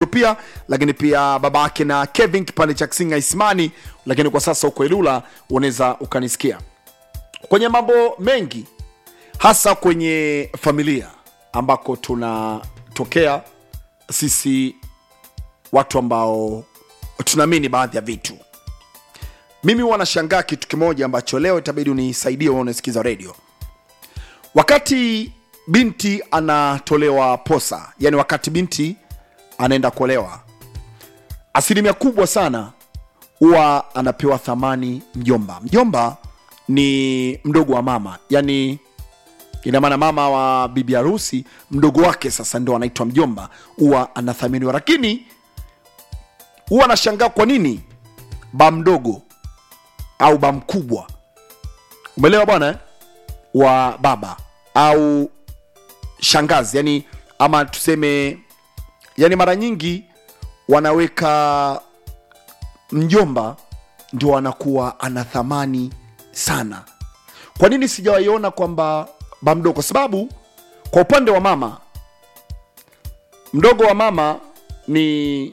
pia lakini pia baba yake na kevin kipande cha kisinga ismani lakini kwa sasa uko ilula unaweza ukanisikia kwenye mambo mengi hasa kwenye familia ambako tunatokea sisi watu ambao tunaamini baadhi ya vitu mimi huwa nashangaa kitu kimoja ambacho leo itabidi unisaidie wewe unasikiza redio wakati binti anatolewa posa yani wakati binti anaenda kuolewa asilimia kubwa sana huwa anapewa thamani mjomba mjomba ni mdogo wa mama yani ina maana mama wa bibi harusi mdogo wake sasa ndo anaitwa mjomba huwa anathaminiwa lakini huwa anashangaa kwa nini ba mdogo au ba mkubwa umeelewa bwana eh? wa baba au shangazi yani ama tuseme yani mara nyingi wanaweka mjomba ndio anakuwa ana thamani sana kwa nini sijawaiona kwamba ba mdogo kwa sababu kwa upande wa mama mdogo wa mama ni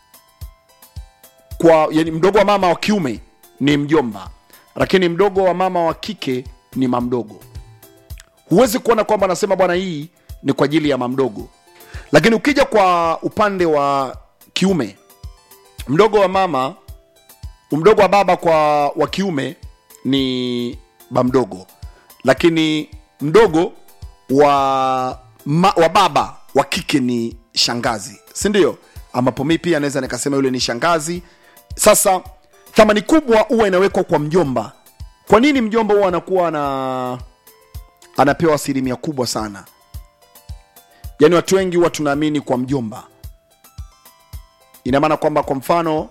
kwa yani mdogo wa mama wa kiume ni mjomba lakini mdogo wa mama wa kike ni mamdogo huwezi kuona kwamba anasema bwana hii ni kwa ajili ya mamdogo lakini ukija kwa upande wa kiume mdogo wa mama mdogo wa baba kwa wa kiume ni bamdogo lakini mdogo wa, ma, wa baba wa kike ni shangazi si ndio ambapo mi pia naweza nikasema yule ni shangazi sasa thamani kubwa huwa inawekwa kwa mjomba kwa nini mjomba huwa anakuwa ana anapewa asilimia kubwa sana yaani watu wengi huwa tunaamini kwa mjomba ina maana kwamba kwa mfano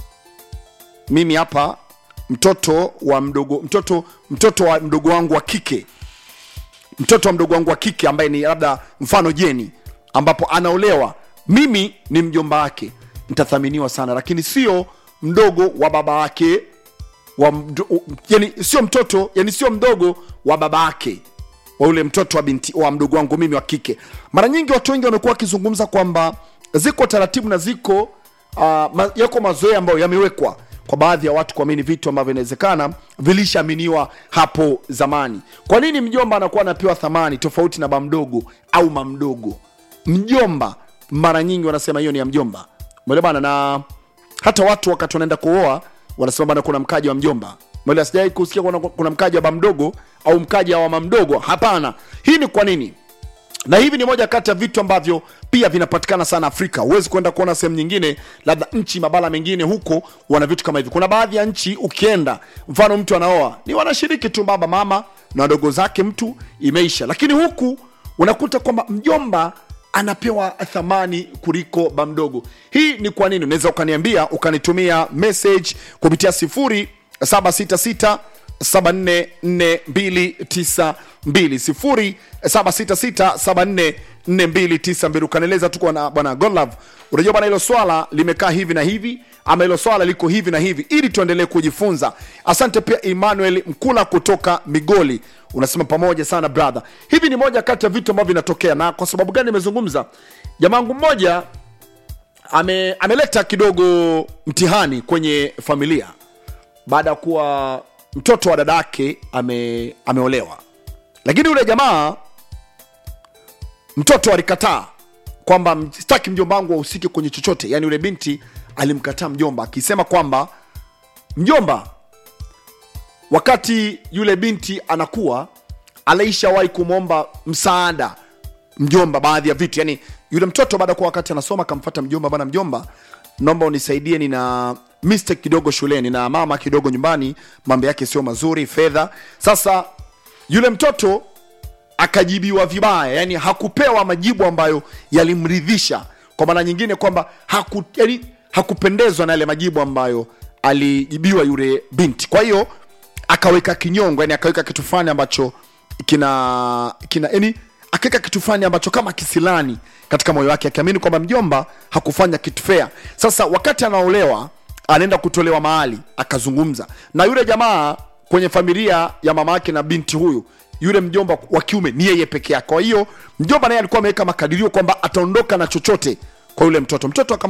mimi hapa mtoto wa mdogo mtoto mtoto wa mdogo wangu wa kike mtoto wa mdogo wangu wa kike ambaye ni labda mfano jeni ambapo anaolewa mimi ni mjomba wake nitathaminiwa sana lakini sio mdogo wa baba wake wa mdo, yani sio mtoto yani sio mdogo wa baba yake wa ule mtoto wa binti wa mdogo wangu mimi wa kike mara nyingi watu wengi wamekuwa wakizungumza kwamba ziko taratibu na ziko uh, ma, yako mazoea ambayo yamewekwa kwa baadhi ya watu kuamini vitu ambavyo inawezekana vilishaaminiwa hapo zamani kwa nini mjomba anakuwa anapewa thamani tofauti na bamdogo au mamdogo mjomba mara nyingi wanasema hiyo ni ya mjomba mwele bana na hata watu wakati wanaenda kuoa wanasema bana kuna mkaji wa mjomba mwele sijai kusikia kuna, kuna mkaji wa bamdogo au mkaji wa mamdogo hapana hii ni kwa nini na hivi ni moja kati ya vitu ambavyo pia vinapatikana sana afrika huwezi kwenda kuona sehemu nyingine labda nchi mabara mengine huko wana vitu kama hivi kuna baadhi ya nchi ukienda mfano mtu anaoa ni wanashiriki tu baba mama na wadogo zake mtu imeisha lakini huku unakuta kwamba mjomba anapewa thamani kuliko bamdogo hii ni kwa nini unaweza ukaniambia ukanitumia message kupitia sifuri 766 766 ukanieleza tuko na bwana Godlove, unajua bwana, hilo swala limekaa hivi na hivi, ama hilo swala liko hivi na hivi, ili tuendelee kujifunza. Asante pia Emmanuel Mkula kutoka Migoli, unasema pamoja sana brother. Hivi ni moja kati ya vitu ambavyo vinatokea, na kwa sababu gani nimezungumza? Jamaangu mmoja ame, ameleta kidogo mtihani kwenye familia baada ya kuwa mtoto wa dada yake ame, ameolewa lakini yule jamaa mtoto alikataa kwamba sitaki mjomba wangu wahusike kwenye chochote yaani yule binti alimkataa mjomba akisema kwamba mjomba wakati yule binti anakuwa anaishawahi kumwomba msaada mjomba baadhi ya vitu yani yule mtoto baada ya kuwa wakati anasoma akamfata mjomba bana mjomba naomba unisaidie nina mistake kidogo shuleni na mama kidogo nyumbani mambo yake sio mazuri fedha sasa yule mtoto akajibiwa vibaya yani hakupewa majibu ambayo yalimridhisha kwa maana nyingine kwamba haku, yani, hakupendezwa na yale majibu ambayo alijibiwa yule binti kwa hiyo akaweka kinyongo yani akaweka kitu fulani ambacho kina kina yani akaweka kitu fulani ambacho kama kisilani katika moyo wake akiamini kwamba mjomba hakufanya kitu fea sasa wakati anaolewa anaenda kutolewa mahali akazungumza na yule jamaa kwenye familia ya mama yake na binti huyu yule mjomba wa kiume ni yeye peke yake kwa hiyo mjomba naye alikuwa ameweka makadirio kwamba ataondoka na chochote kwa yule mtoto mtoto